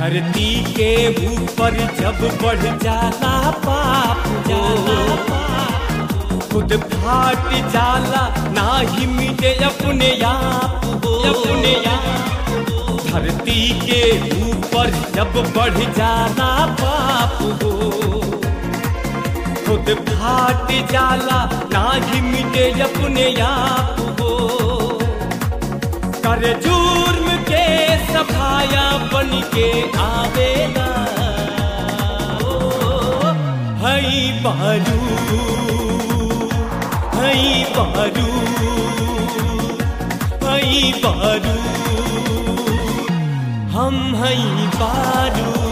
धरती के ऊपर जब बढ़ जाला पाप जाला पाप खुद फाट जाला ना ही मिटे अपने आप हो अपने आप धरती के ऊपर जब बढ़ जाला पाप हो खुद फाट जाला ना ही मिटे अपने आप हो कर जुर्म के सफाया बन के आवेला ओ, हई बारू हई बारू हई बारू हम हई बारू